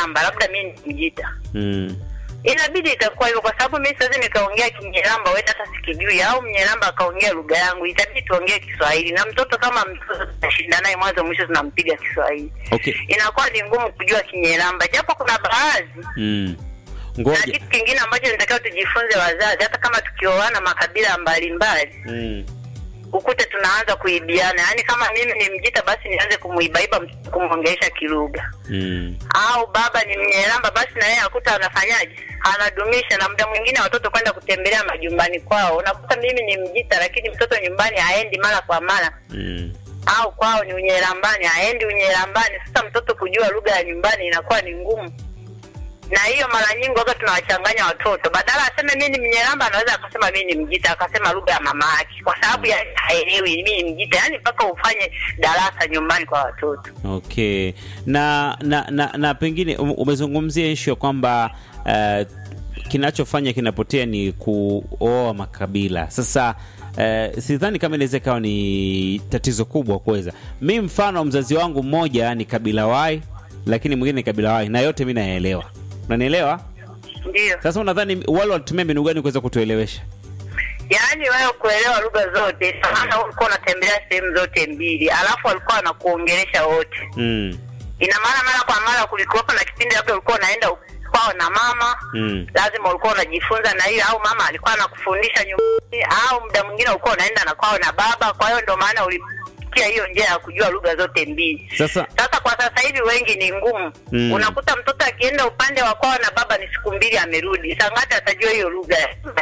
Mnyeramba, labda mimi ni Mjita. mm. Inabidi itakuwa hivyo, kwa sababu mimi siwezi nikaongea Kinyeramba wewe hata sikijui, au Mnyeramba akaongea lugha yangu, itabidi tuongee Kiswahili. Na mtoto kama mtoto tunashinda naye mwanzo mwisho, tunampiga Kiswahili, okay inakuwa ni ngumu kujua Kinyeramba, japo kuna baadhi mm. na ngoja kitu kingine ambacho nitakiwa tujifunze wazazi, hata kama tukioana makabila mbalimbali, mm. ukute tunaanza kuibiana. Yaani kama mimi ni Mjita, basi nianze kumuibaiba mtoto kumwongelesha kilugha, Mm. au baba ni Mnyeramba, basi na yeye akuta anafanyaje, anadumisha. Na muda mwingine watoto kwenda kutembelea majumbani kwao, unakuta mimi ni Mjita, lakini mtoto nyumbani haendi mara kwa mara Mm. au kwao ni Unyerambani, haendi Unyerambani. Sasa mtoto kujua lugha ya nyumbani inakuwa ni ngumu, na hiyo mara nyingi waga tunawachanganya watoto. Badala aseme mimi ni Mnyeramba, anaweza akasema mimi ni Mjita, akasema lugha ya mama yake, kwa sababu ya haelewi mimi ni Mjita. Yani mpaka ufanye darasa nyumbani kwa watoto. Okay, na na na, na pengine um- umezungumzia ishu ya kwamba uh, kinachofanya kinapotea ni kuoa makabila. Sasa uh, sidhani kama inaweza ikawa ni tatizo kubwa kuweza. Mi mfano mzazi wangu mmoja ni kabila wai, lakini mwingine ni kabila wai, na yote mi nayaelewa. Unanielewa? Ndio, Sasa unadhani wale walitumia mbinu gani kuweza kutuelewesha? yaani wewe kuelewa lugha zote, ina maana wewe ulikuwa unatembelea sehemu zote mbili, alafu walikuwa wanakuongelesha wote Mm, ina maana mara kwa mara kulikuwepo na kipindi labda ulikuwa unaenda kwao na mama mm, lazima ulikuwa unajifunza na hiyo, au mama alikuwa anakufundisha nyumbani, au muda mwingine ulikuwa unaenda na kwao na baba. Kwa hiyo ndio maana ulipitia hiyo njia ya kujua lugha zote mbili. Sasa Sasa kwa sasa hivi wengi ni ngumu Mm. unakuta mtoto akienda upande wa kwao na baba ni siku mbili amerudi, sangati atajua hiyo lugha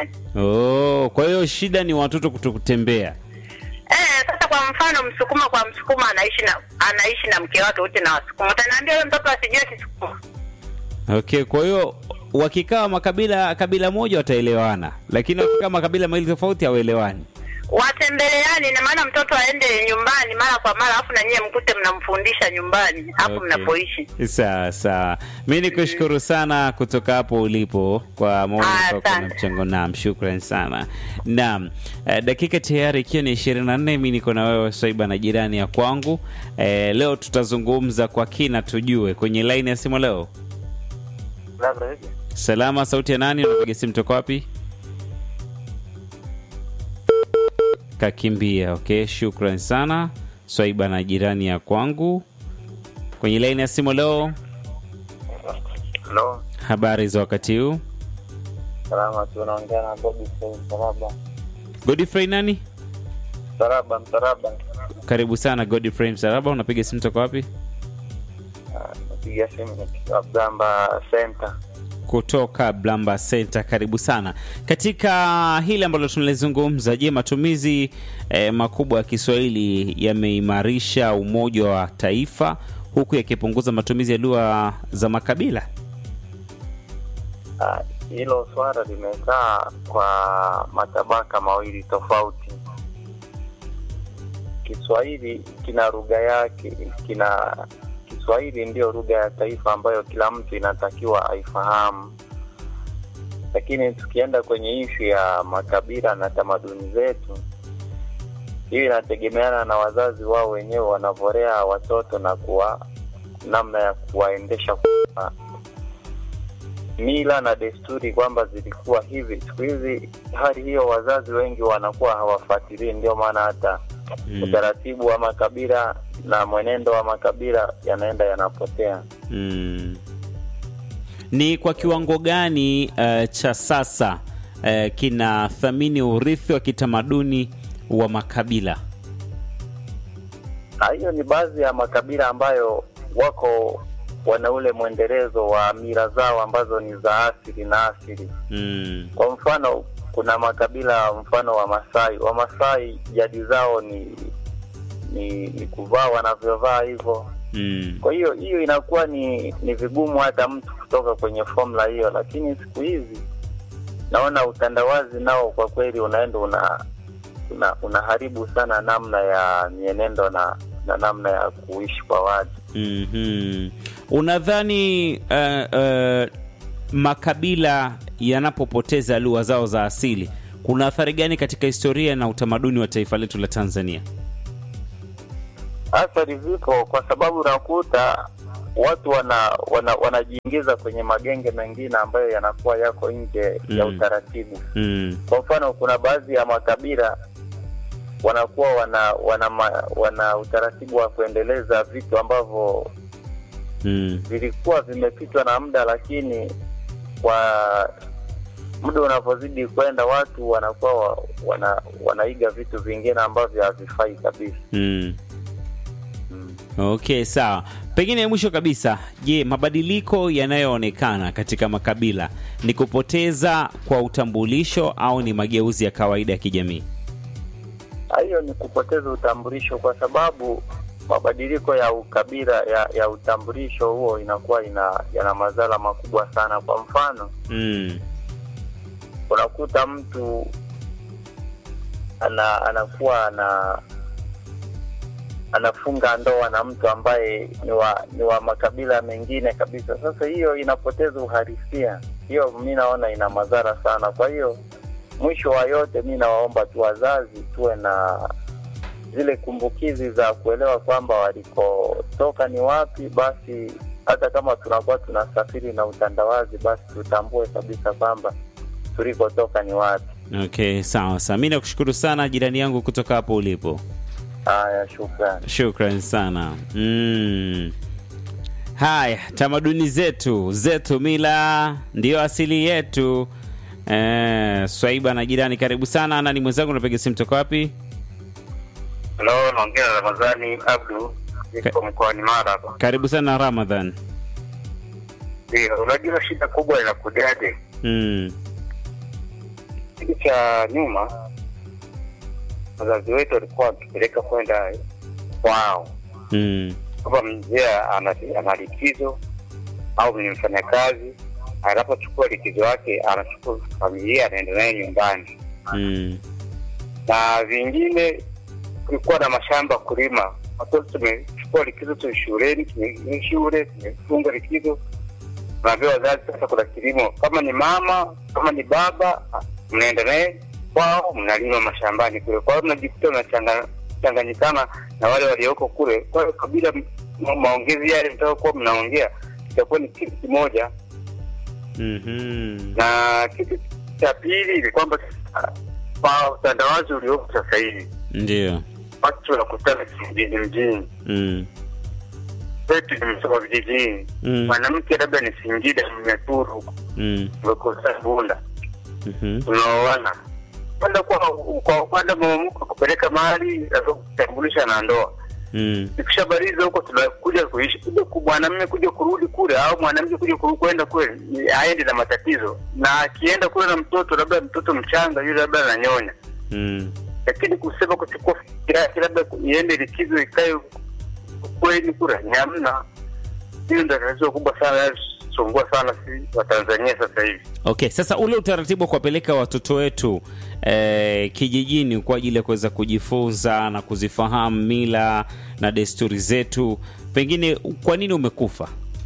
oh, kwa hiyo shida ni watoto kutokutembea. Eh, sasa kwa mfano Msukuma kwa Msukuma anaishi na anaishi na mke wake wote na Wasukuma, utaniambia huyo mtoto asijue Kisukuma? Okay, kwa hiyo wakikaa makabila kabila moja wataelewana, lakini wakikaa makabila mawili tofauti hawaelewani. watembeleani ina maana mtoto aende nyumbani mara kwa mara, alafu na nyie mkute mnamfundisha nyumbani hapo Okay. mnapoishi. Sawa sawa, mi ni kushukuru sana kutoka hapo ulipo kwa maoni Ah, yako na asante. mchango. Naam, shukran sana. Naam, eh, dakika tayari ikiwa ni ishirini na nne mi niko na wewe Swaiba na jirani ya kwangu. Eh, leo tutazungumza kwa kina, tujue kwenye laini ya simu leo. Salama, sauti ya nani? Unapiga simu toka wapi? Kakimbia. Okay, shukran sana Swaiba na jirani ya kwangu. Kwenye laini ya simu leo, Halo, habari za wakati huu? salama tu, naongea na Bobi Soi, Mtaraba. Godfrey nani? Mtaraba, Mtaraba. Karibu sana Godfrey Msaraba, unapiga simu toka wapi? Ah, Napiga simu kutoka Gamba Center. Kutoka Blamba Center. Karibu sana katika hili ambalo tunalizungumza. Je, matumizi eh, makubwa ya Kiswahili yameimarisha umoja wa taifa huku yakipunguza matumizi ya lugha za makabila? Ah, Hilo swala limekaa kwa matabaka mawili tofauti. Kiswahili kina lugha yake, kina Kiswahili ndiyo lugha ya taifa ambayo kila mtu inatakiwa aifahamu, lakini tukienda kwenye ishu ya makabila na tamaduni zetu, hiyo inategemeana na wazazi wao wenyewe wanavyorea watoto na kuwa namna ya kuwaendesha kwa mila na desturi kwamba zilikuwa hivi. Siku hizi hali hiyo, wazazi wengi wanakuwa hawafuatilii, ndio maana hata Mm. utaratibu wa makabila na mwenendo wa makabila yanaenda yanapotea. Mm. Ni kwa kiwango gani eh, cha sasa eh, kinathamini urithi wa kitamaduni wa makabila? Na hiyo ni baadhi ya makabila ambayo wako wana ule mwendelezo wa mila zao ambazo ni za asili na asili. Mm. Kwa mfano, kuna makabila mfano wa Masai. Wamasai jadi zao ni ni, ni kuvaa wanavyovaa hivyo. Mm. Kwa hiyo hiyo inakuwa ni ni vigumu hata mtu kutoka kwenye formula hiyo, lakini siku hizi naona utandawazi nao kwa kweli unaenda una, una unaharibu sana namna ya mienendo na na namna ya kuishi kwa watu. Mhm. Unadhani uh, uh, makabila yanapopoteza lugha zao za asili kuna athari gani katika historia na utamaduni wa taifa letu la Tanzania? Athari zipo kwa sababu unakuta watu wana, wana wanajiingiza kwenye magenge mengine ambayo yanakuwa yako nje ya Mm. utaratibu. Mm. Kwa mfano, kuna baadhi ya makabila wanakuwa wana wana, ma, wana utaratibu wa kuendeleza vitu ambavyo Mm. vilikuwa vimepitwa na muda, lakini kwa muda unavyozidi kwenda watu wanakuwa wa, wana, wanaiga vitu vingine ambavyo havifai kabisa. Mm. Okay, sawa. Pengine mwisho kabisa, je, mabadiliko yanayoonekana katika makabila ni kupoteza kwa utambulisho au ni mageuzi ya kawaida ya kijamii? Hiyo ni kupoteza utambulisho, kwa sababu mabadiliko ya ukabila ya, ya utambulisho huo inakuwa ina yana madhara makubwa sana. Kwa mfano, Mm. unakuta mtu ana anakuwa ana anafunga ndoa na mtu ambaye ni wa ni wa makabila mengine kabisa. Sasa hiyo inapoteza uhalisia, hiyo mi naona ina madhara sana. Kwa hiyo mwisho wa yote, mi nawaomba tu wazazi tuwe na zile kumbukizi za kuelewa kwamba walikotoka ni wapi. Basi hata kama tunakuwa tunasafiri na utandawazi, basi tutambue kabisa kwamba tulikotoka ni wapi. Okay, sawa sawa. Mi nakushukuru sana jirani yangu kutoka hapo ulipo. Haya, shukrani. Shukran sana. Mm. Haya, tamaduni zetu zetu, mila ndiyo asili yetu. Eh, Swaiba na jirani, karibu sana. Nani mwenzangu, unapiga simu toka wapi? Halo, naongea na Ramadhani Abdu, niko mkoani Mara hapa. Karibu sana Ramadhan. Ndio, unajua shida kubwa inakujaje? Mm. Kitu cha nyuma, wazazi wetu walikuwa wakipeleka kwenda kwao, Mm. kama mzee ana ana likizo au ni mfanyakazi, anapochukua likizo yake anachukua familia anaenda naye nyumbani, Mm. na vingine kulikuwa na mashamba kulima. Watoto tumechukua likizo tu shuleni, tume shule tumefunga likizo, naambia wazazi sasa kuna kilimo, kama ni mama kama ni baba, mnaenda naye kwao, mnalima mashambani kule. Kwa hiyo mnajikuta mnachanganyikana na wale walioko kule. Kwa hiyo kabila ma- maongezi yale mtakuwa mnaongea itakuwa ni kitu kimoja Mhm. na kitu cha pili ni kwamba sasa, kwa utandawazi uliopo sasa hivi Ndio. watu wanakutana kijijini mjini Mm. wetu nimesoma vijijini Mm. mwanamke labda ni singida mmeturu huko Mm. umekosa bunda Mhm. unaoana kwenda kwa kwa upande mwamuko kupeleka mali lazima kutambulisha na ndoa Mm. ikishabariza huko tunakuja kuishi kuja ku- mwanamume kuja kurudi kule au mwanamke kuja kurudi kwenda kule ni- aende na matatizo na akienda kule na mtoto labda mtoto mchanga yule labda ananyonya Mm. lakini kusema kuchukua fikira yake labda iende likizo ikae kweni kura ni hamna. Hiyo ndio tatizo kubwa sana sumbua sana si Watanzania sasa hivi. Okay, sasa ule utaratibu wa kuwapeleka watoto wetu eh, kijijini kwa ajili ya kuweza kujifunza na kuzifahamu mila na desturi zetu, pengine kwa nini umekufa?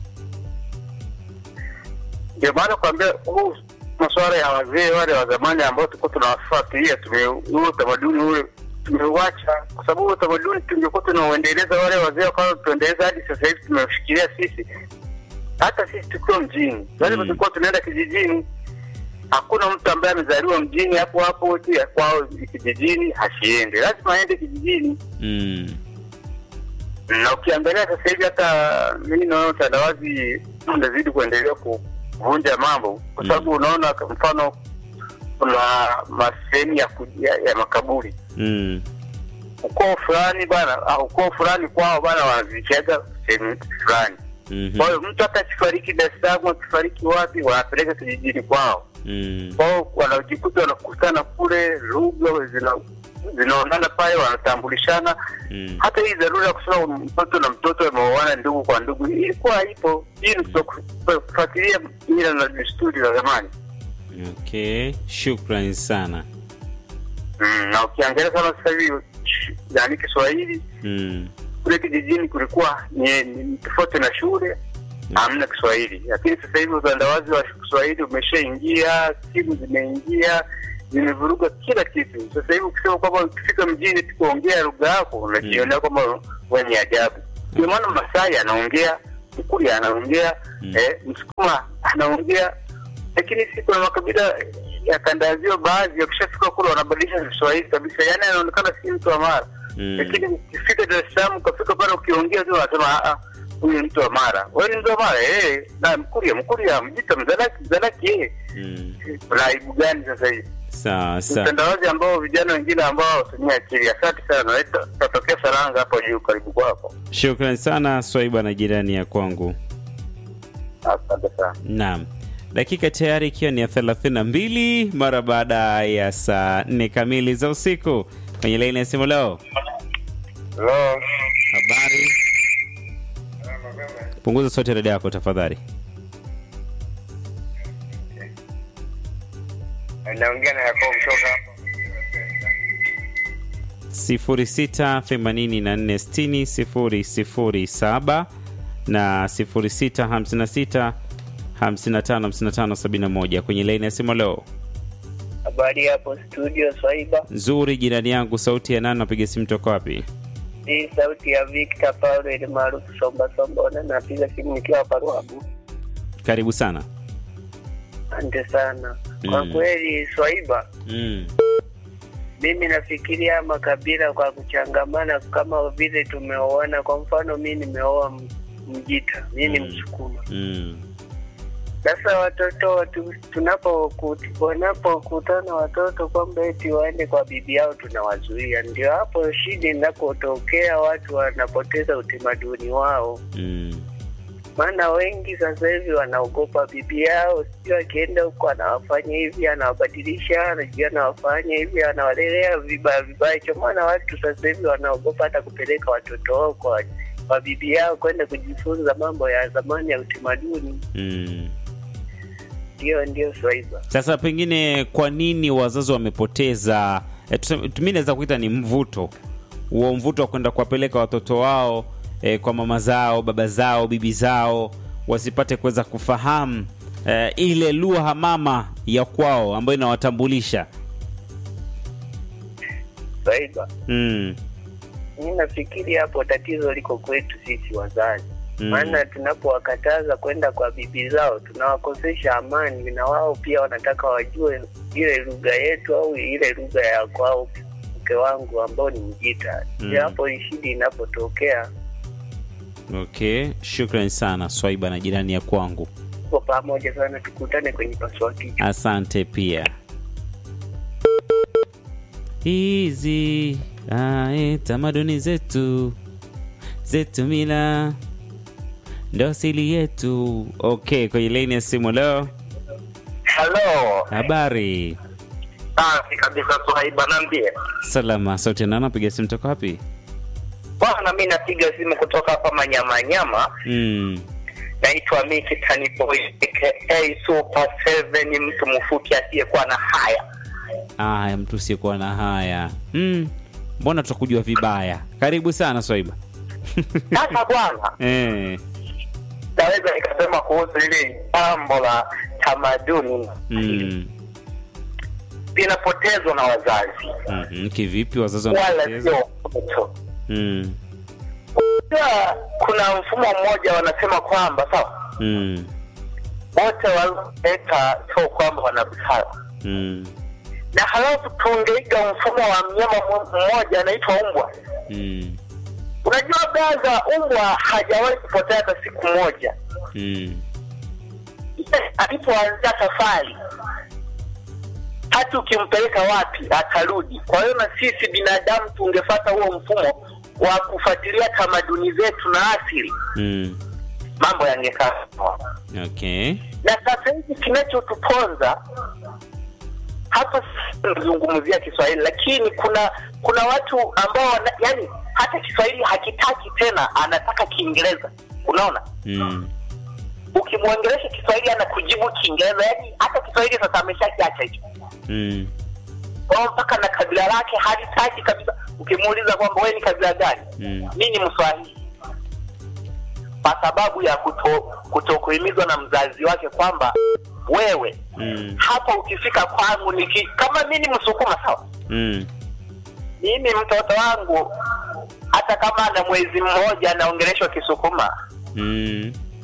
Ndio maana kuambia huu masuala ya wazee wale wa zamani ambao tulikuwa tunawafuatilia, tume huo utamaduni ule tumeuacha, kwa sababu huo utamaduni tungekuwa tunauendeleza, wale wazee wakawa tuendeleza hadi sasa hivi tumeshikilia sisi, hata sisi tukiwa mjini, wale Mm. tulikuwa tunaenda kijijini. Hakuna mtu ambaye amezaliwa mjini hapo hapo tu ya kwao kijijini hasiende, lazima aende kijijini. Mm. na ukiangalia sasa hivi hata mimi naona utandawazi unazidi kuendelea kuvunja mambo kwa sababu unaona kwa mfano kuna masehemu ya, ku- ya, ya makaburi Mm. ukoo fulani bana ah, ukoo fulani kwao bana wanazichaga sehemu fulani Mhm. kwa hiyo mtu hata akifariki Dar es Salaam akifariki wapi wanapeleka kijijini kwao Mm. kwao wanajikuta wanakutana kule lugha zina zinaonana pale wanatambulishana Mm. hata hii dharura ya kusema mtoto na mtoto wameoana ndugu kwa ndugu ilikuwa ipo. Hii ni kuto- kufuatilia mila na desturi za zamani. Okay, shukran sana. Mm, na ukiangalia kama sasa hivi sh- yaani Kiswahili Mm. kule kijijini kulikuwa ni, ni tofauti na shule hamna Kiswahili, lakini sasa hivi utandawazi wa Kiswahili umeshaingia, simu zimeingia zimevuruga kila kitu. Sasa hivi ukisema kwamba ukifika mjini tu kuongea lugha yako unajionea kwamba wenye ajabu. Ndio maana Masai anaongea Mkuria anaongea Mm. eh, Msukuma anaongea, lakini si kuna makabila ya kanda ya ziwa baadhi wakishafika kule wanabadilisha Kiswahili kabisa, yaani anaonekana si mtu wa Mara Mm. lakini ukifika Dar es Salaam ukafika pale ukiongea tu wanasema "Ah, ah, huyu ni mtu wa Mara. Wewe ni mtu wa Mara eh, na Mkuria Mkuria Mjita Mzalaki Mzalaki eh. Mm. Kuna aibu gani sasa hivi? Sawa sawa. Utandawazi ambao vijana wengine ambao hawatumia akili. Asante sana, naitwa tatokea Saranga hapo juu, karibu kwako. Shukran sana Swaiba na jirani ya kwangu. Asante sana. Naam, dakika tayari ikiwa ni ya 32 mara baada ya saa 4 kamili za usiku kwenye laini ya simu leo. Hello. Habari, punguza sauti ya redio yako tafadhali. Naongea na Yakobo kutoka hapa. 06846007 na 0656555571 kwenye laini ya simu leo. Habari hapo studio Swaiba, Nzuri jirani yangu, sauti ya nani? Napiga simu toka wapi? hii sauti ya Victor Paulo ile maarufu Somba Sombona, napiga simu nikiwa hapa Ruabu. Karibu sana. Asante sana kwa Mm. kweli Swaiba, Mm. mimi nafikiria makabila kwa kuchangamana kama vile tumeoana. Kwa mfano mi nimeoa M- Mjita, mi ni Mm. Msukuma. Mm. Sasa watoto tu- tunapo wanapokutana watoto kwamba eti waende kwa bibi yao, tunawazuia. Ndio hapo shida inapotokea, watu wanapoteza utamaduni wao. Mm. maana wengi sasa hivi wanaogopa bibi yao, sijui akienda huko anawafanya hivi, anawabadilisha, anajua anawafanya hivi, anawalelea vibaya vibaya. Cho maana watu sasa hivi wanaogopa hata kupeleka watoto wao kwa, kwa bibi yao kwenda kujifunza mambo ya zamani ya utamaduni. Mm. Ndio, ndio Swaiba. Sasa pengine kwa nini wazazi wamepoteza e, mi naweza kuita ni mvuto huo mvuto wa kwenda kuwapeleka watoto wao e, kwa mama zao baba zao bibi zao wasipate kuweza kufahamu e, ile lugha mama ya kwao ambayo inawatambulisha Swaiba, mm. mi nafikiri hapo tatizo liko kwetu sisi wazazi Mm. maana tunapowakataza kwenda kwa bibi zao tunawakosesha amani, na wao pia wanataka wajue ile lugha yetu au ile lugha ya kwao, mke wangu ambao ni Mjita. Mm. Ndio hapo shida inapotokea. okay shukran sana swaiba na jirani ya kwangu Kwa pamoja sana, tukutane kwenye pasua kichwa. asante pia hizi ae, tamaduni zetu zetu mila ndo asili yetu okay kwenye laini ya simu leo Halo. habari Safi kabisa Swaiba, naambie. salama sauti nana piga simu toka wapi Bwana, mi napiga simu kutoka hapa Manyamanyama. mm. Naitwa Miki Tani Boy aka Super 7, mtu mfupi asiyekuwa na haya. aya mtu usiyekuwa na haya mm. mbona tutakujua vibaya karibu sana swaiba Sasa bwana, eh. naweza nikasema kuhusu hili jambo la tamaduni mm. linapotezwa na wazazi mm kivipi wazazi wala wanapoteza sio mtoto. mm. Pia kuna mfumo mmoja wanasema kwamba sawa, mm. wote waleta sio kwamba wana busara, mm. na halafu tungeiga mfumo wa mnyama mmo- mmoja anaitwa umbwa. mm. Unajua gaza, umbwa hajawahi kupotea hata siku moja. mm. Yeye alipoanzia safari, hata ukimpeleka wapi atarudi. Kwa hiyo na sisi binadamu tungefata huo mfumo wa kufuatilia tamaduni zetu na asili, mm. mambo yangekaa sawa. okay Na sasa hivi kinachotuponza hapa, nazungumzia Kiswahili, lakini kuna kuna watu ambao wana, yani hata Kiswahili hakitaki tena, anataka Kiingereza. Unaona, mm. ukimwongelesha Kiswahili anakujibu Kiingereza, yani hata Kiswahili sasa ameshakiacha hicho mm. kwao mpaka na kabila lake halitaki kabisa. Ukimuuliza kwamba wewe ni kabila gani, Mm. mi ni Mswahili, kwa sababu ya kuto kutokuhimizwa na mzazi wake kwamba wewe mm. hapa ukifika kwangu niki, kama mi ni Msukuma sawa, mm. mimi mtoto wangu hata kama ana mwezi mmoja anaongeleshwa Kisukuma, mm.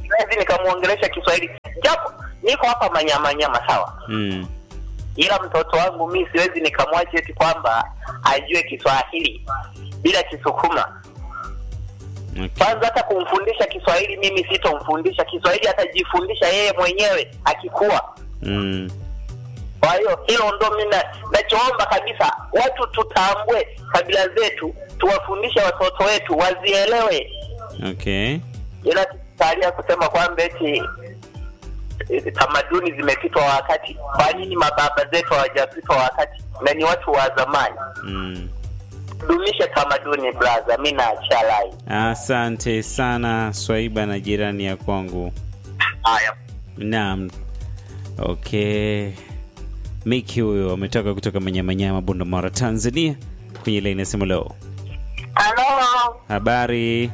siwezi nikamwongelesha Kiswahili japo niko hapa manyamanyama, sawa, Mm. ila mtoto wangu mi siwezi nikamwacha eti kwamba ajue Kiswahili bila Kisukuma. Okay. Kwanza hata kumfundisha Kiswahili mimi sitomfundisha Kiswahili, atajifundisha yeye mwenyewe akikuwa. Mm. Kwa hiyo hilo ndo mi na- nachoomba kabisa, watu tutambue kabila zetu, tuwafundishe watoto wetu wazielewe, Okay. ila tusalia kusema kwamba eti eh, tamaduni zimepitwa wakati. Kwa nini mababa zetu hawajapitwa wakati na ni watu wa zamani? Mm. Dumishe tamaduni blaza, mi naachia lai. Asante sana Swaiba na jirani ya kwangu. Haya, Naam. Okay. Miki huyo ametoka kutoka Manyamanyama, Bunda, Tanzania. Kwenye laini ya simu leo. Halo. Habari.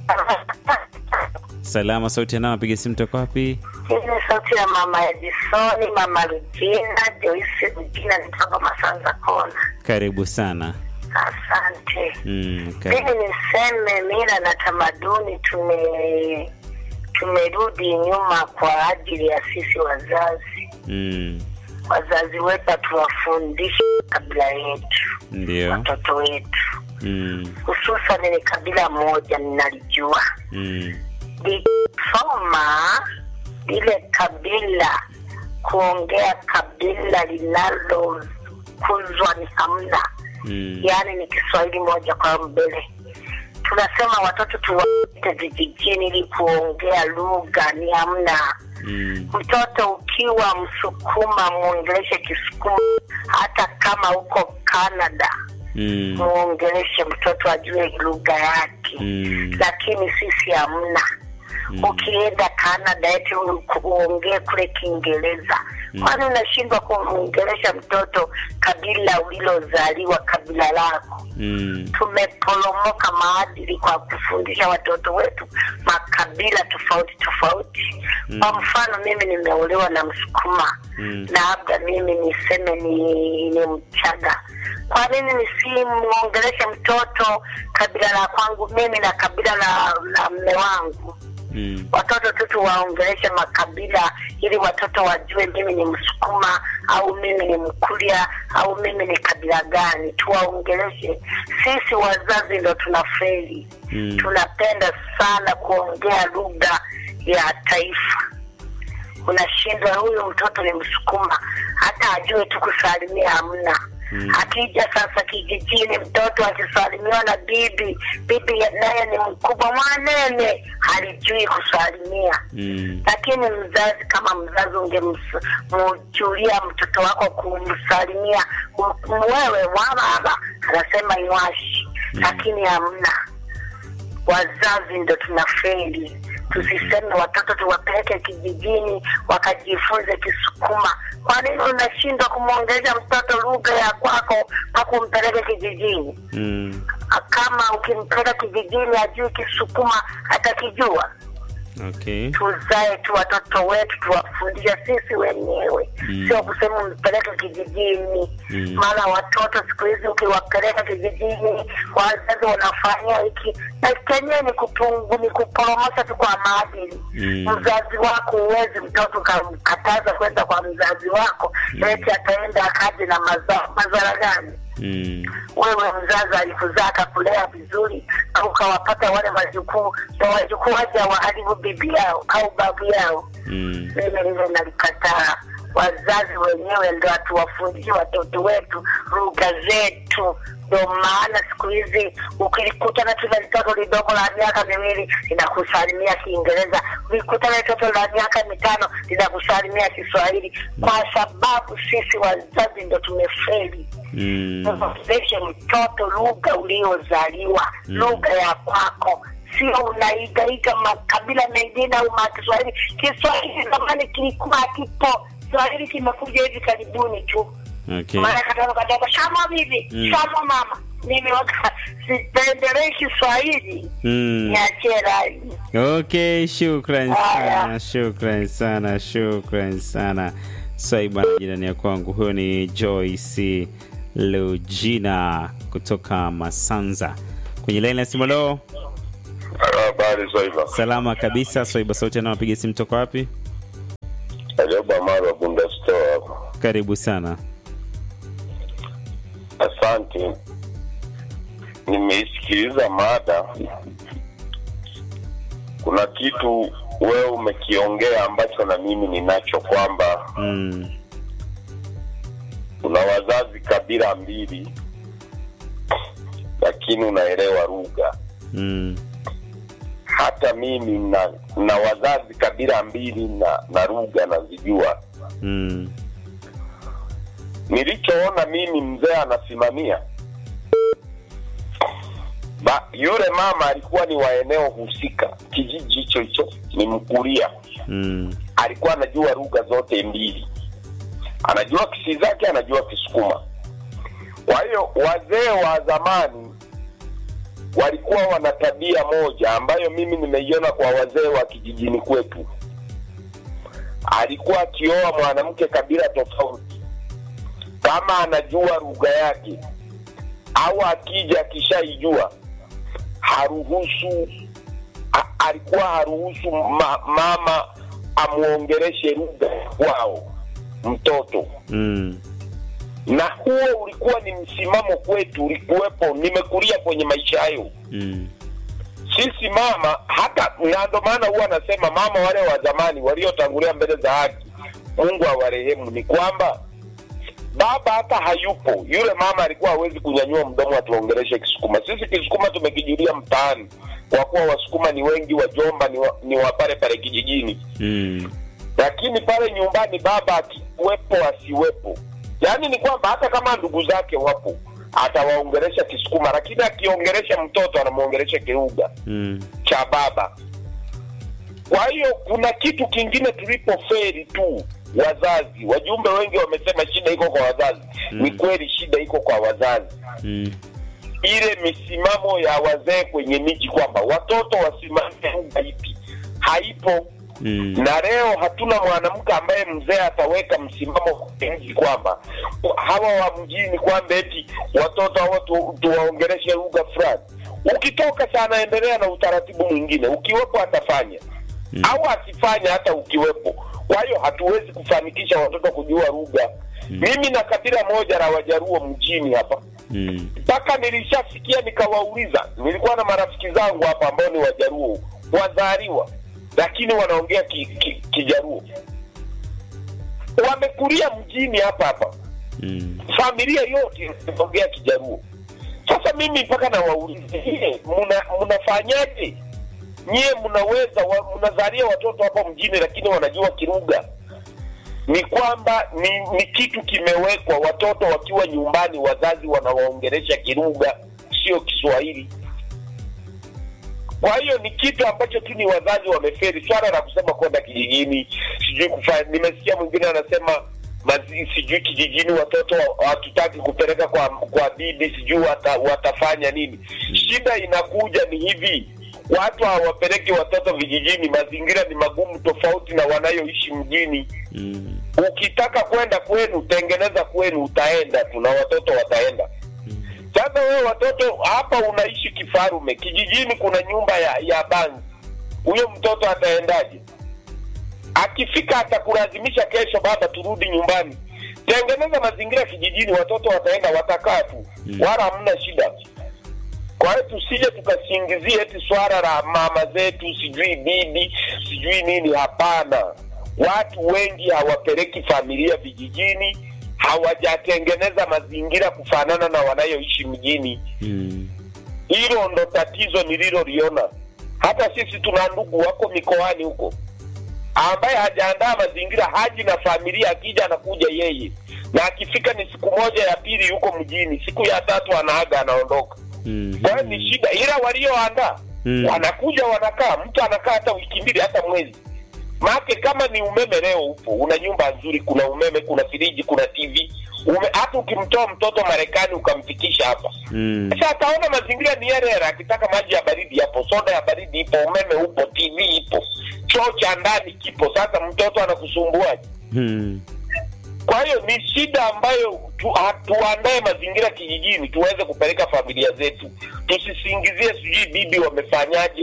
Salama, sauti ya nao, apiga simu toka wapi? Hii ni sauti ya mama Edisoni, mama Regina, Joyce Regina, nitoka Masanza Kona. Karibu sana. Asante. Mm, karibu. Mimi niseme mila na tamaduni tume tumerudi nyuma kwa ajili ya sisi wazazi. Mm, Wazazi wetu hatuwafundishe kabila yetu, ndio. watoto wetu, Mm, hususan ni kabila moja ninalijua mm, likisoma lile kabila kuongea kabila linalokuzwa ni hamna mm, yaani ni kiswahili moja kwa mbele tunasema watoto tuwaite vijijini ili kuongea lugha ni hamna mm, mtoto ukiwa msukuma mwongeleshe kisukuma hata kama uko canada mm, mwongeleshe mtoto ajue lugha yake mm, lakini sisi hamna Mm. ukienda canada eti u- uongee kule kiingereza kwani unashindwa kumwongelesha mtoto kabila ulilozaliwa kabila lako mm, tumeporomoka maadili kwa kufundisha watoto wetu makabila tofauti tofauti Mm. kwa mfano mimi nimeolewa na msukuma Mm. labda mimi niseme ni ni mchaga kwa nini nisimwongeleshe mtoto kabila la kwangu mimi na kabila la, la mme wangu mm, watoto tu tuwaongeleshe makabila ili watoto wajue mimi ni msukuma au mimi ni mkulia au mimi ni kabila gani tuwaongeleshe sisi wazazi ndo tunafeli Mm. tunapenda sana kuongea lugha ya taifa unashindwa huyu mtoto ni msukuma hata ajue tu kusalimia hamna Mm. akija sasa kijijini mtoto akisalimiwa na bibi bibi naye ni mkubwa mwanene halijui kusalimia mm, lakini mzazi kama mzazi ungemjulia mtoto wako kumsalimia m- wewe wababa anasema iwashi lakini hamna wazazi ndo tunafeli tusiseme watoto tuwapeleke kijijini wakajifunze kisukuma kwa nini unashindwa kumwongelesha mtoto lugha ya kwako na kumpeleke kijijini mm. kama ukimpeleka kijijini ajui kisukuma atakijua Okay. tuzae tu watoto wetu tuwafundishe sisi wenyewe Mm. sio kusema mpeleke kijijini Mm. maana watoto siku hizi ukiwapeleka kijijini wazazi wanafanya hiki na kenyewe ni kupungu ni kuporomosha tu kwa maadili Mm. mzazi wako huwezi mtoto ukamkataza kwenda kwa mzazi wako eti ataenda akaje na maza- madhara gani Mm, wewe mzazi alikuzaa akakulea vizuri au ukawapata wale wajukuu na wajukuu waja waharibu bibi yao au babu yao mm, mimi lile nalikataa wazazi wenyewe ndo hatuwafundishe watoto wetu lugha zetu ndo maana siku hizi ukilikutana tu na litoto lidogo la miaka miwili linakusalimia kiingereza ulikutana litoto la miaka mitano linakusalimia kiswahili kwa sababu sisi wazazi ndo tumefeli mm, mfundishe mtoto lugha uliozaliwa Mm. lugha ya kwako sio unaigaiga makabila mengine au makiswahili kiswahili zamani kilikuwa kipo kiswahili kimekuja hivi karibuni tu okay. mara kadogo kadogo shamo bibi Mm. shamo mama mimi waka sipendelei kiswahili Mm. niachie rai Okay, shukran Haya. sana, shukran sana, shukran sana. Swaiba na jirani ya kwangu, huyo ni Joyce Lugina kutoka Masanza kwenye laini ya simu. Leo Habari Habari Swaiba. Salama kabisa. Swaiba sauti anawapiga simu toka wapi? Ajoba Marwa Bunda Store hapa. Karibu sana. Asante. Nimeisikiliza mada. Kuna kitu wewe umekiongea ambacho na mimi ninacho kwamba Mm. kuna wazazi kabila mbili, lakini unaelewa lugha. Mm. Hata mimi na, na wazazi kabila mbili na, na lugha nazijua. Mm. nilichoona mimi mzee anasimamia ba, yule mama alikuwa ni wa eneo husika kijiji hicho hicho ni mkuria Mm. alikuwa anajua lugha zote mbili anajua kisizake anajua kisukuma kwa hiyo wazee wa zamani walikuwa wana tabia moja ambayo mimi nimeiona kwa wazee wa kijijini kwetu alikuwa akioa mwanamke kabila tofauti kama anajua lugha yake au akija akishaijua haruhusu a- alikuwa haruhusu ma, mama amwongereshe lugha kwao mtoto Mm. na huo ulikuwa ni msimamo kwetu ulikuwepo nimekulia kwenye maisha hayo Mm. sisi mama hata na ndo maana huwa anasema mama wale wa zamani waliotangulia mbele za haki mungu awarehemu ni kwamba baba hata hayupo yule mama alikuwa hawezi kunyanyua mdomo atuongereshe kisukuma sisi kisukuma tumekijulia mtaani kwa kuwa wasukuma ni wengi wajomba ni wa, ni wa pale pale kijijini Mm. lakini pale nyumbani baba akiwepo asiwepo yaani ni kwamba hata kama ndugu zake wapo atawaongeresha kisukuma lakini akiongeresha mtoto anamwongeresha kilugha Mm. cha baba kwa hiyo kuna kitu kingine tulipoferi tu wazazi wajumbe wengi wamesema shida iko kwa wazazi Mm. ni kweli shida iko kwa wazazi Mm. ile misimamo ya wazee kwenye miji kwamba watoto wasimamie lugha ipi haipo Mm. na leo hatuna mwanamke ambaye mzee ataweka msimamo kwenye mji kwamba hawa wa mjini kwamba eti watoto hawa tu, tuwaongereshe lugha fulani ukitoka sana endelea na utaratibu mwingine ukiwepo atafanya Mm. au asifanye hata ukiwepo kwa hiyo hatuwezi kufanikisha watoto kujua lugha mimi na kabila moja la wajaruo mjini hapa Mm. mpaka nilishasikia nikawauliza nilikuwa na marafiki zangu hapa ambao ni wajaruo wazaliwa lakini wanaongea ki, ki, kijaruo wamekulia mjini hapa hapa Mm. familia yote inaongea kijaruo sasa mimi mpaka nawauliza "Je, mna mnafanyaje nyie mnaweza wa, mnazalia watoto hapa mjini lakini wanajua kirugha ni kwamba ni, ni kitu kimewekwa watoto wakiwa nyumbani wazazi wanawaongeresha kirugha sio kiswahili kwa hiyo ni kitu ambacho tu ni wazazi wameferi swala la kusema kwenda kijijini sijui kufanya nimesikia mwingine anasema mazi, sijui kijijini watoto hatutaki kupeleka kwa kwa bibi sijui wata, watafanya nini shida inakuja ni hivi watu hawapeleki watoto vijijini mazingira ni magumu tofauti na wanayoishi mjini Mm. ukitaka kwenda kwenu tengeneza kwenu utaenda tu na watoto wataenda sasa wewe watoto hapa unaishi kifarume kijijini kuna nyumba ya ya bangi huyo mtoto ataendaje akifika atakulazimisha kesho baba turudi nyumbani tengeneza mazingira kijijini watoto wataenda watakaa tu Mm. wala hamna shida kwa hiyo tusije tukasingizie eti swala la mama zetu sijui bibi sijui nini hapana watu wengi hawapeleki familia vijijini hawajatengeneza mazingira kufanana na wanayoishi mjini Mm. hilo ndo tatizo nililoliona hata sisi tuna ndugu wako mikoani huko ambaye hajaandaa mazingira haji na familia akija anakuja yeye na akifika ni siku moja ya pili yuko mjini siku ya tatu anaaga anaondoka Mm. kwa hiyo ni shida ila walioandaa Mm. wanakuja wanakaa mtu anakaa hata wiki mbili hata mwezi maake kama ni umeme leo upo una nyumba nzuri kuna umeme kuna firiji kuna tv ume, hata ukimtoa mtoto marekani ukamfikisha hapa Mm. sasa ataona mazingira ni yale yale akitaka maji ya baridi yapo soda ya baridi ipo umeme upo tv ipo choo cha ndani kipo sasa mtoto anakusumbuaje Mm. kwa hiyo ni shida ambayo tu, ha- tuandae mazingira kijijini tuweze kupeleka familia zetu tusisingizie sijui bibi wamefanyaje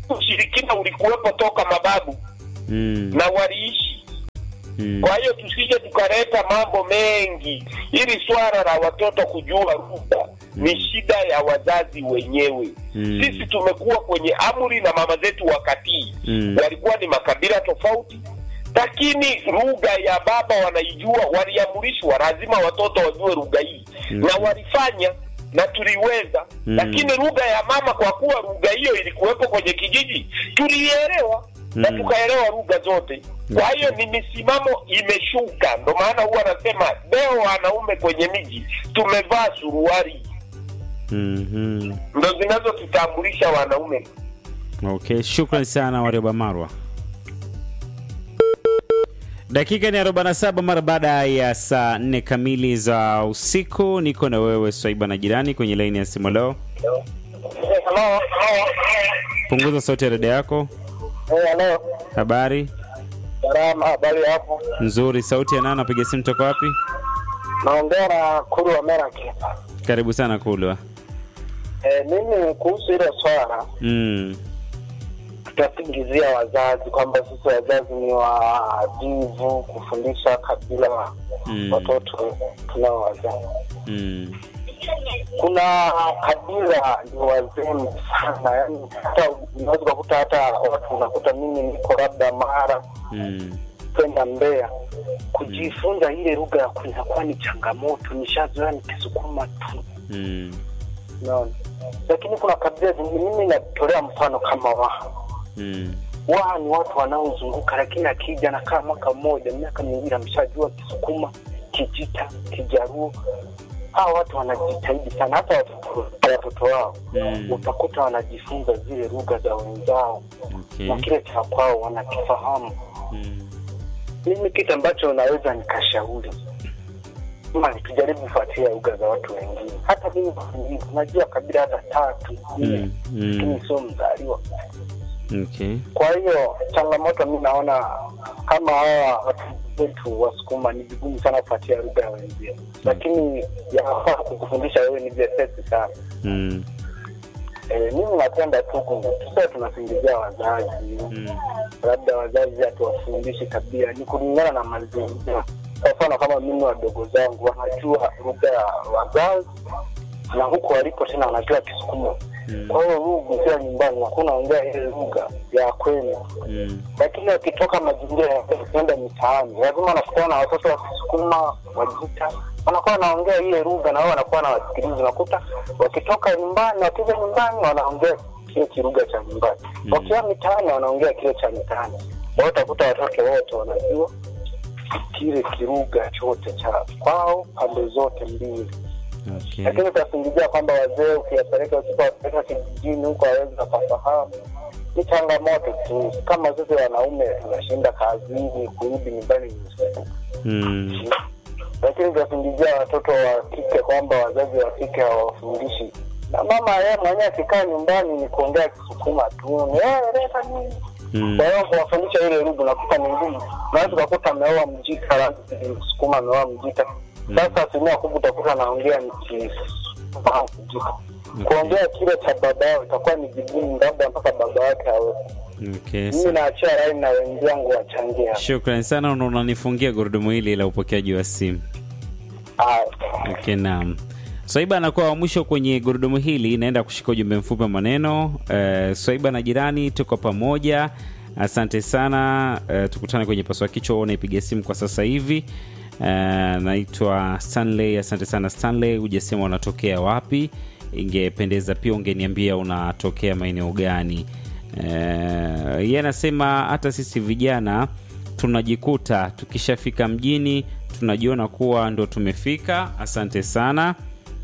ushirikina ulikuwepo toka mababu Mm. na waliishi Mm. kwa hiyo tusije tukaleta mambo mengi. Hili swala la watoto kujua lugha ni shida ya wazazi wenyewe. Mm. Sisi tumekuwa kwenye amri na mama zetu wakati Mm. walikuwa ni makabila tofauti, lakini lugha ya baba wanaijua, waliamrishwa lazima watoto wajue lugha hii Mm. na walifanya na tuliweza Mm. lakini lugha ya mama, kwa kuwa lugha hiyo ilikuwepo kwenye kijiji, tulielewa na Mm. tukaelewa lugha zote. Kwa hiyo ni misimamo imeshuka, ndo maana huwa anasema leo wanaume kwenye miji tumevaa suruali, Mhm. ndo zinazotutambulisha wanaume. Okay, shukran sana Warioba Marwa. Dakika ni 47 mara baada ya saa 4 kamili za usiku. Niko na wewe Swaiba na jirani kwenye laini ya simu leo. Halo, Punguza sauti ya redio yako. halo, Habari salama, habari hapo? nzuri. Sauti ya nani? Napiga simu toka wapi? Naongea na Kuru wa Meraki. Karibu sana Kulwa. E, mimi kuhusu hilo swala Mm. tutasingizia wazazi kwamba sisi wazazi ni wavivu kufundisha kabila Mm. watoto tunaowazaa. Mm. Kuna kabila ni wazembe sana, yani hata unaweza ukakuta hata watu unakuta mimi niko labda Mara Mm. kwenda Mbeya kujifunza ile lugha ya kwetu inakuwa ni changamoto. Nishazoea nikisukuma tu, Mm. unaona. Lakini kuna kabila zingine, mimi natolea mfano kama Waha. Mm. Waha ni watu wanaozunguka, lakini akija nakaa mwaka mmoja, miaka miwili, ameshajua Kisukuma, Kijita, Kijaruo. Hawa watu wanajitahidi sana, hata watoto watoto wao Mm. utakuta wanajifunza zile lugha za wenzao Okay. na kile cha kwao wanakifahamu. Mm. mimi kitu ambacho naweza nikashauri ma tujaribu kufuatilia lugha za watu wengine hata mimi najua kabila hata tatu nne Mm. Mm. lakini sio mzaliwa Okay. kwa hiyo changamoto mi naona kama hawa watu wetu wasukuma ni vigumu sana kufuatia lugha ya wenzio lakini yafaa kukufundisha wewe ni vyepesi sana Mm. e, mimi napenda tu tusiwe tunasingizia wazazi Mm. labda wazazi hatuwafundishi tabia, ni kulingana na mazingira. Kwa mfano kama mimi wadogo zangu wanajua lugha ya wazazi na huko walipo tena wanajua Kisukuma. Mm. Kwa hiyo lugha ukiwa nyumbani hakuna ongea ile lugha ya kwenu, Mm. lakini wakitoka mazingira ya kwenda mitaani, lazima wanakutana na watoto wa Kisukuma, Wajita wanakuwa wanaongea ile lugha na wao wanakuwa na wasikilizi. Unakuta wakitoka nyumbani, wakija nyumbani wanaongea kile kilugha cha nyumbani, Mm. wakiwa mitaani wanaongea kile cha mitaani. Kwa hiyo utakuta watoto wote wanajua kile kilugha chote cha kwao pande zote mbili Okay. lakini utasingizia kwamba wazee ukiyapeleka usipowapeleka kijijini huko hawezi wakafahamu. Ni changamoto tu, kama sisi wanaume tunashinda kazini, kurudi nyumbani ni usiku. Mm. Lakini utasingizia watoto wa kike kwamba wazazi wa kike hawafundishi, na mama yeye mwenyewe akikaa nyumbani ni kuongea Kisukuma tu, ni "Eh, leta nini Mm. kwa hiyo kuwafundisha ile lugha unakuta ni ngumu. Unaweza ukakuta ameoa Mjita, labda ni Msukuma ameoa Mjita. Sasa asilimia kubwa utakuta anaongea ni Kisukuma Mjita. Kuongea kile cha baba yao itakuwa ni vigumu, labda mpaka baba yake awepo. Okay. Mimi naachia laini na wenzangu wachangia. Shukrani sana, na unanifungia gurudumu hili la upokeaji wa simu. Haya. Okay, naam. Swaiba anakuwa wa mwisho kwenye gurudumu hili, naenda kushika ujumbe mfupi wa maneno. Uh, Swaiba na jirani, tuko pamoja. Asante sana. Uh, tukutane kwenye paswa kichwa, unaipiga simu kwa sasa hivi. Uh, naitwa Stanley. Asante sana Stanley, hujasema unatokea wapi. Ingependeza pia ungeniambia unatokea maeneo gani. Uh, yeye anasema hata sisi vijana tunajikuta tukishafika mjini tunajiona kuwa ndo tumefika. Asante sana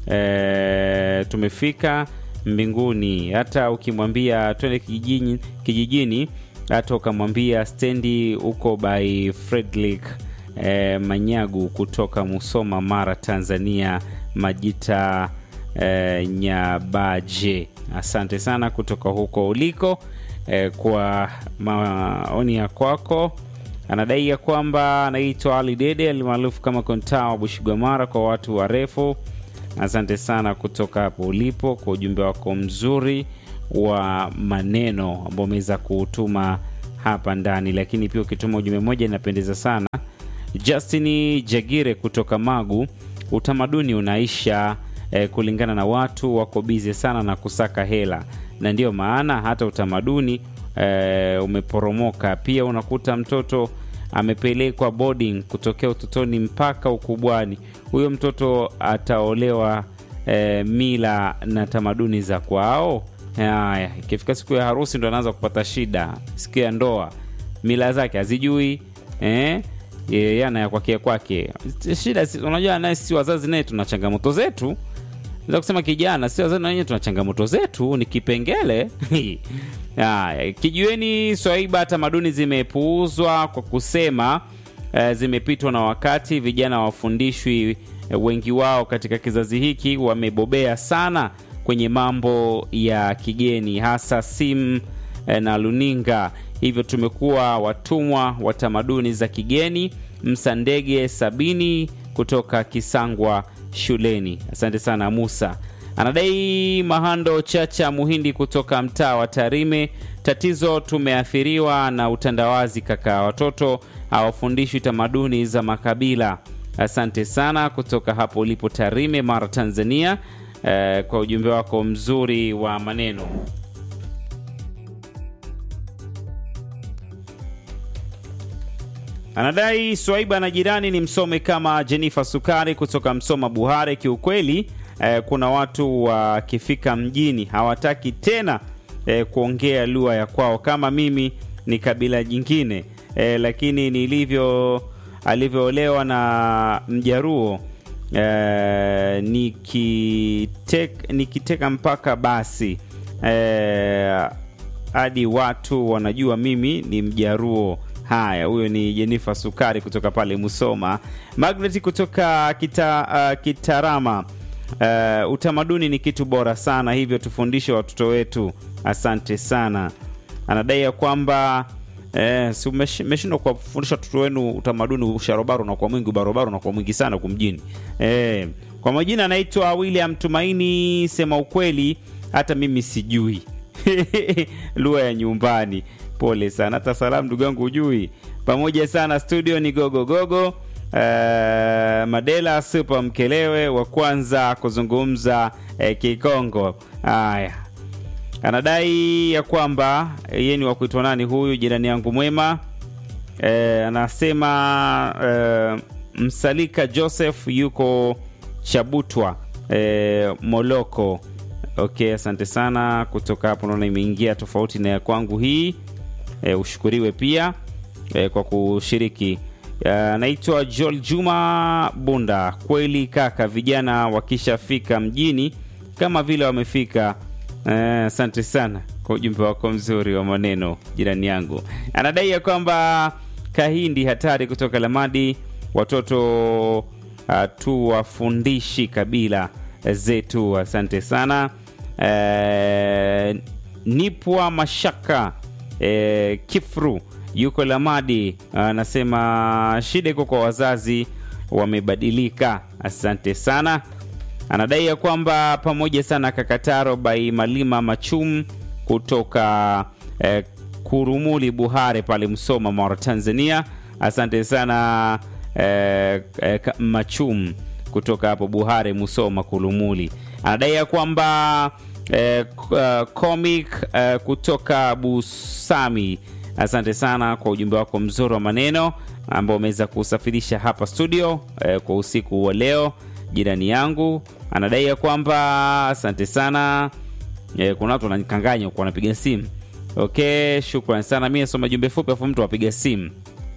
e, tumefika mbinguni. Hata ukimwambia twende kijijini, kijijini hata ukamwambia stendi huko by Fredrick e, Manyagu kutoka Musoma, Mara, Tanzania, Majita e, Nyabaje. Asante sana kutoka huko uliko e, kwa maoni ya kwako anadai ya kwamba anaitwa Ali Dede alimaarufu kama Kontaa wa Bushigwamara kwa watu warefu. Asante sana kutoka hapo ulipo kwa ujumbe wako mzuri wa maneno ambao umeweza kutuma hapa ndani, lakini pia ukituma ujumbe mmoja inapendeza sana. Justin Jagire kutoka Magu, utamaduni unaisha eh, kulingana na watu wako bize sana na kusaka hela, na ndiyo maana hata utamaduni eh, umeporomoka. Pia unakuta mtoto amepelekwa boarding kutokea utotoni mpaka ukubwani, huyo mtoto ataolewa eh, mila na tamaduni za kwao. Haya, ikifika siku ya harusi ndo anaanza kupata shida. Siku ya ndoa mila zake hazijui eh? yeye ana kwake kwake shida. si- Unajua, naye sisi wazazi naye tuna changamoto zetu naweza kusema kijana, si wazazi na wenyewe tuna changamoto zetu, ni kipengele haya. Kijueni Swaiba, tamaduni zimepuuzwa kwa kusema eh, zimepitwa na wakati. Vijana wafundishwi, eh, wengi wao katika kizazi hiki wamebobea sana kwenye mambo ya kigeni, hasa simu eh, na luninga, hivyo tumekuwa watumwa wa tamaduni za kigeni. Msandege Sabini kutoka Kisangwa shuleni. Asante sana Musa. Anadai Mahando Chacha Muhindi kutoka mtaa wa Tarime. Tatizo tumeathiriwa na utandawazi kaka, watoto hawafundishwi tamaduni za makabila. Asante sana kutoka hapo ulipo Tarime, Mara, Tanzania, eh, kwa ujumbe wako mzuri wa maneno. Anadai Swaiba na jirani ni msome kama Jennifer Sukari kutoka Msoma Buhare. Kiukweli eh, kuna watu wakifika mjini hawataki tena eh, kuongea lugha ya kwao. Kama mimi ni kabila jingine eh, lakini nilivyo alivyoolewa na Mjaruo eh, nikitek, nikiteka mpaka basi eh, hadi watu wanajua mimi ni Mjaruo. Haya, huyo ni Jenifa Sukari kutoka pale Musoma. Magnet kutoka kita, uh, Kitarama. Uh, utamaduni ni kitu bora sana, hivyo tufundishe watoto wetu. Asante sana. Anadai ya kwamba eh, si umesh- umeshindwa kuwafundisha watoto wenu utamaduni, usharobaro unakuwa mwingi, ubarobaro unakuwa mwingi sana huku mjini eh. Kwa majina anaitwa William Tumaini. Sema ukweli, hata mimi sijui lugha ya nyumbani. Pole sana, hata salamu ndugu yangu hujui. Pamoja sana studio ni gogogogo gogo. Uh, Madela Super Mkelewe wa kwanza kuzungumza eh, Kikongo. Haya, anadai ya kwamba eh, yeye ni wa kuitwa nani huyu jirani yangu mwema eh, anasema eh, Msalika Joseph yuko Chabutwa eh, Moloko. Okay, asante sana kutoka hapo, naona imeingia tofauti na ya kwangu hii. E, ushukuriwe pia e, kwa kushiriki. Naitwa Joel Juma Bunda. Kweli kaka, vijana wakishafika mjini kama vile wamefika. Eh, Asante sana kwa ujumbe wako mzuri wa maneno, jirani yangu. Anadai ya kwamba Kahindi hatari kutoka Lamadi, watoto tuwafundishi kabila zetu. Asante sana. Eh, Nipwa Mashaka eh, Kifru yuko Lamadi, anasema shida iko kwa wazazi, wamebadilika. Asante sana. Anadai ya kwamba pamoja sana Kakataro bai Malima Machum kutoka eh, Kurumuli Buhare pale Msoma, Mara, Tanzania. Asante sana eh, eh, Ka- Machum kutoka hapo Buhare, Musoma, Kurumuli. Anadai ya kwamba eh, k- eh, comic eh, kutoka Busami. Asante sana kwa ujumbe wako mzuri wa maneno ambao umeweza kusafirisha hapa studio eh, kwa usiku wa leo. Jirani yangu anadai ya kwamba asante sana eh, kuna watu wananikanganya huku wanapiga simu. Okay, shukrani sana. Mi nasoma jumbe fupi afu mtu apiga simu.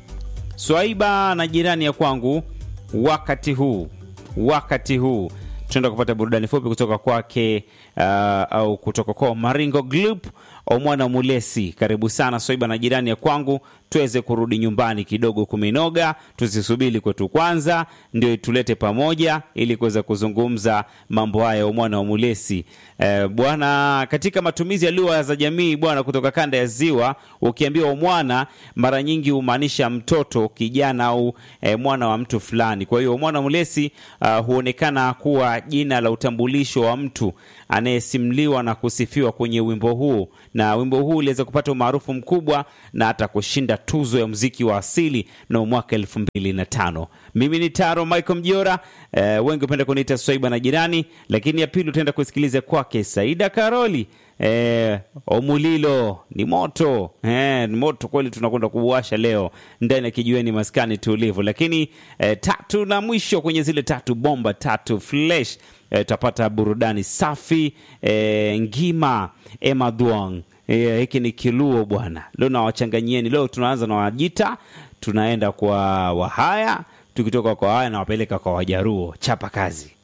Swaiba na jirani ya kwangu, wakati huu wakati huu tunaenda kupata burudani fupi kutoka kwake uh, au kutoka kwa Maringo Group Omwana Mulesi, karibu sana Swaiba na jirani ya kwangu, tuweze kurudi nyumbani kidogo kumenoga, tusisubiri kwetu kwanza ndio tulete pamoja ili kuweza kuzungumza mambo haya. Omwana wa Mulesi eh, bwana, katika matumizi ya lugha za jamii bwana, kutoka kanda ya Ziwa, ukiambiwa omwana mara nyingi humaanisha mtoto, kijana au eh, mwana wa mtu fulani. Kwa hiyo Omwana Mulesi uh, huonekana kuwa jina la utambulisho wa mtu anayesimuliwa na kusifiwa kwenye wimbo huu, na wimbo huu uliweza kupata umaarufu mkubwa na hata kushinda tuzo ya muziki wa asili na mwaka elfu mbili na tano. Mimi ni Taro Michael Mjora, eh, wengi hupenda kuniita Swaiba na jirani, lakini ya pili utaenda kusikiliza kwake Saida Karoli. Eh, Omulilo ni moto eh, ni moto kweli, tunakwenda kuwasha leo ndani ya kijiweni maskani tulivu. Lakini eh, tatu na mwisho kwenye zile tatu bomba tatu flesh eh, tutapata burudani safi eh, ngima Emma Duong eh, hiki ni kiluo bwana. Leo nawachanganyieni, leo tunaanza na Wajita, tunaenda kwa Wahaya, tukitoka kwa Wahaya nawapeleka kwa Wajaruo. Chapa kazi.